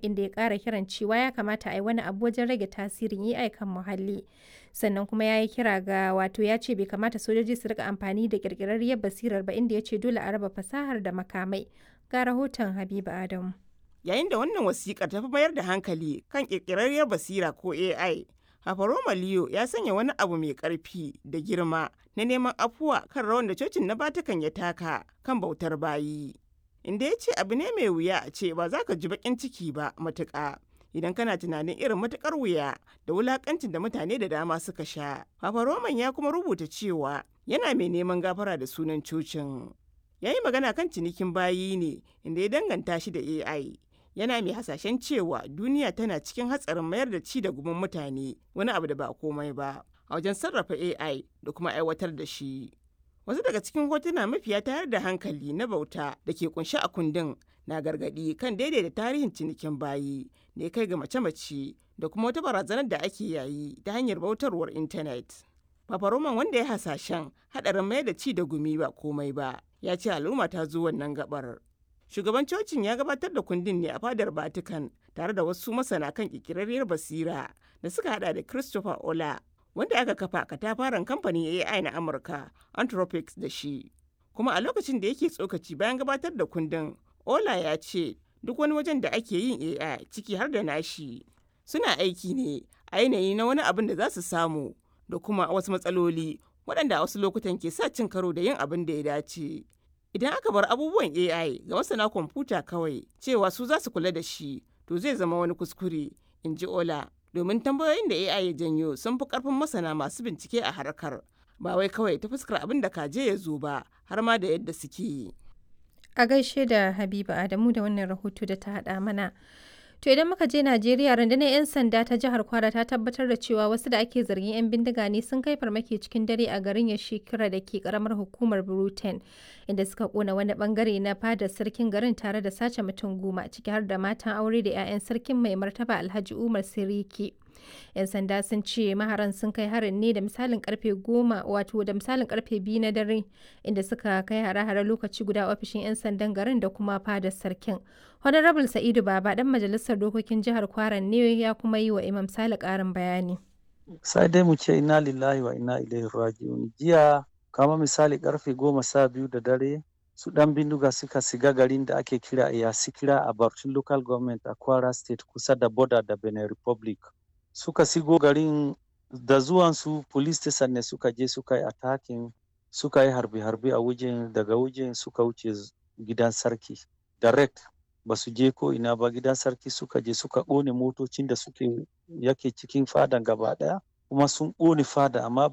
inda ya ƙara kiran cewa ya kamata a yi wani abu wajen rage tasirin AI kan muhalli. Sannan kuma ya yi kira ga wato ya ce bai kamata sojoji su rika amfani da ƙirƙirarriyar basirar ba inda ya ce dole a raba fasahar da makamai. Ga rahoton Habiba Adamu. Yayin da wannan wasiƙar ta fi mayar da hankali kan ƙirƙirarriyar basira ko AI, Hafaroma Leo ya sanya wani abu mai ƙarfi da girma na neman afuwa kan rawan da cocin na Vatican ya taka kan bautar bayi. Inda ya ce abu ne mai wuya a ce ba za ka ji baƙin ciki ba matuƙa. Idan kana tunanin irin matuƙar wuya da wulaƙancin da mutane da dama suka sha. Papa Roman ya kuma rubuta cewa yana mai neman gafara da sunan cocin. Ya yi magana kan cinikin bayi ne inda ya danganta shi da AI. yana mai hasashen cewa duniya tana cikin hatsarin mayar da ci da gumin mutane wani abu da ba komai ba a wajen sarrafa AI da kuma aiwatar da shi. Wasu daga cikin hotuna mafiya tayar da hankali na bauta da ke kunshi a kundin na gargadi kan daidaita tarihin cinikin bayi da ya kai ga mace-mace da kuma wata barazanar da ake yayi ta hanyar bautarwar intanet. Papa Roman wanda ya hasashen haɗarin mayar da ci da gumi ba komai ba ya ce al'umma ta zo wannan gabar. shugaban cocin ya gabatar da kundin ne a fadar vatican tare da wasu masana kan kikirarriyar basira da suka hada da christopher ola wanda aka kafa katafaren kamfanin ai na amurka anthropics da shi kuma a lokacin da yake tsokaci bayan gabatar da kundin ola ya ce duk wani wajen da ake yin ai ciki har da nashi suna aiki ne a yanayi na wani abin da za su samu da kuma wasu matsaloli waɗanda a wasu lokutan ke sa cin karo da yin abin da ya dace idan aka bar abubuwan AI ga masana kwamfuta kawai cewa su za su kula da shi to zai zama wani kuskure in ji Ola domin tambayoyin da AI ya janyo sun fi karfin masana masu bincike a harkar ba wai kawai ta fuskar abin da kaje ya zo ba har ma da yadda suke yi. A gaishe da Habiba Adamu da wannan rahoto da ta haɗa mana. To idan muka je Najeriya rundunar 'yan sanda ta jihar Kwara ta tabbatar da cewa wasu da ake zargin 'yan bindiga ne sun kai farmaki cikin dare a garin Yashikira da ke karamar hukumar Bruten inda suka kona wani bangare na fadar sarkin garin tare da sace mutum goma ciki har da matan aure da 'ya'yan sarkin mai martaba Alhaji Umar Siriki. 'Yan sanda sun ce maharan sun kai harin ne da misalin karfe goma wato da misalin karfe biyu na dare inda suka kai hare-hare lokaci guda ofishin 'yan sandan garin da kuma fadar sarkin. Honorable Sa'idu Baba dan majalisar dokokin jihar Kwaran ne ya kuma yi wa Imam Sale karin bayani. Sai dai mu ce ina lillahi wa ina ilaihi raji'un. Jiya kama misali karfe goma sha biyu da dare su dan bindiga suka siga garin da ake kira Iyasikira a Barcin Local Government a Kwara State kusa da border da Benin Republic. Suka sigo garin da zuwansu police station ne suka je suka yi attacking suka yi harbe-harbe a wajen daga wajen suka wuce gidan sarki direct ba su je ko ina ba gidan sarki suka je suka ƙone motocin da suke yake cikin fadan gaba ɗaya kuma sun ƙone fada amma